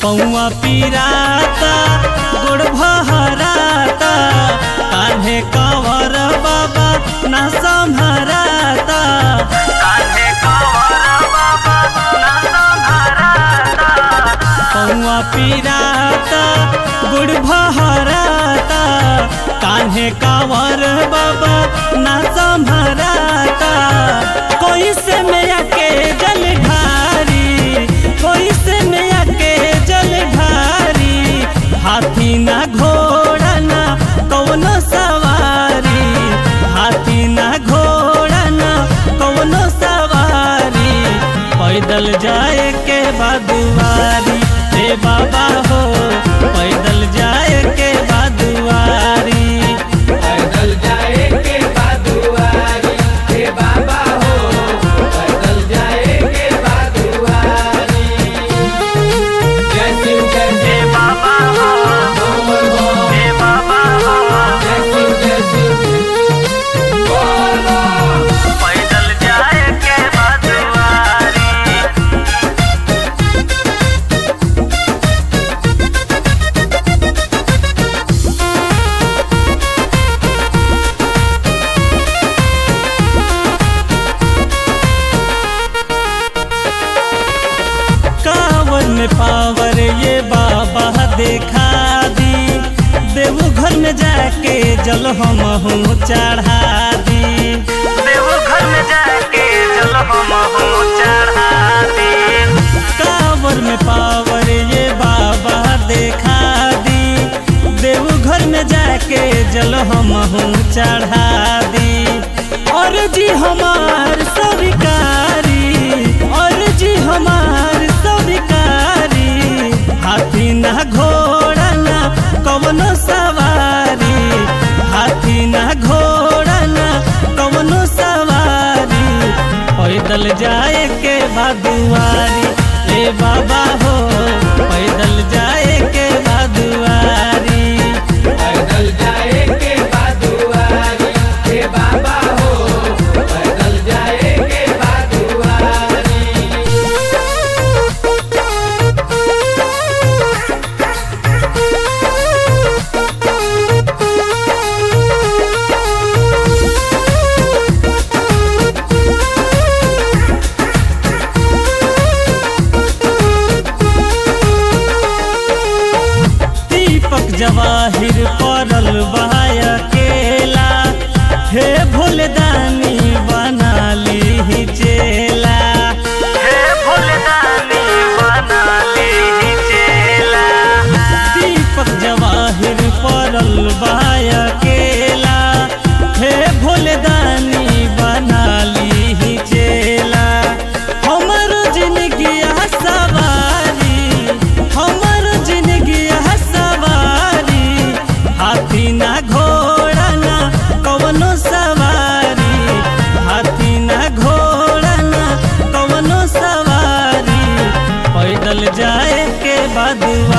पौआ पीराता गोड़ भहराता कान्हे कंवर बाबा ना संभराता कान्हे कंवर बाबा ना संभराता पौआ पीराता गुड़ भहराता कान्हे कांवर बाबा ना संभराता कोई से मैया के जल ढारी कोई से मैया के जल ढारी हाथी ना घोड़ा ना कौनो सवारी हाथी ना घोड़ा ना कौनो सवारी पैदल जाए के बादुआरी हे बाबा हो पैदल जाए के बादुआरी पैदल जाए के बादुआरी हे बाबा हो पैदल जाए के बादुआरी जय शिव जय हे शिव बाबा हो बोल बोल हे बाबा हो जय शिव जय शिव बोल बोल पैदल जाए के बादुआरी कांवर में पावर ये बाबा देखा दी देवघर में जाके जल हम हूँ चढ़ा दी देवघर में जाके जल हम हूँ चढ़ा दी कांवर में पावर ये बाबा देखा दी देवघर में जाके जल हम हूँ चढ़ा दी और जी हमार स्वीकारी और जी हमार स्वीकारी हाथी ना घोड़ा ना कवनो सवारी हाथी ना घोड़ा ना कवनो सवारी पैदल जाए के बादुआरी ए बाबा हो पैदल जाए के बादुआरी पैदल जाए के बादुआरी हे बाबा हो पैदल जाए के बादुआरी दीपक जवाहिर पड़ल बहाय केला हे भोलदानी बना ली चेला हे भोलदानी बना ली चेला दीपक जवाहिर पड़ल बहाय केला हे भोलदानी बना ली चेला हमर जिंदगी सवारी हमर जिंदगी सवारी हाथी ना घोड़ा ना कवनो सवारी हाथी ना घोड़ा ना कवनो सवारी पैदल जाए के बादुआ